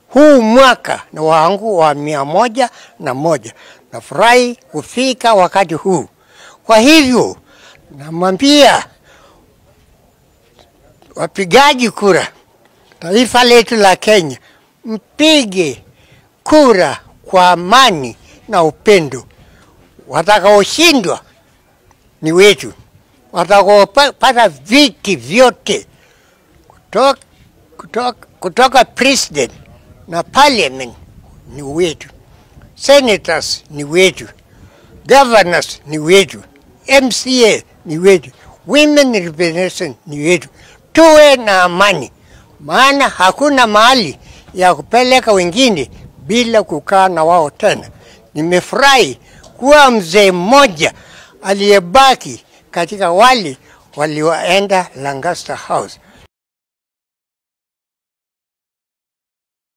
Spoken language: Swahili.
huu mwaka ni wangu wa mia moja na moja. Nafurahi kufika wakati huu. Kwa hivyo namwambia wapigaji kura, taifa letu la Kenya, mpige kura kwa amani na upendo. Watakaoshindwa ni wetu, watakaopata viti vyote kutoka, kutoka, kutoka president na parliament ni wetu, senators ni wetu, governors ni wetu, MCA ni wetu, women representation ni wetu. Tuwe na amani, maana hakuna mahali ya kupeleka wengine bila kukaa na wao tena. Nimefurahi kuwa mzee mmoja aliyebaki katika wale walioenda Lancaster House.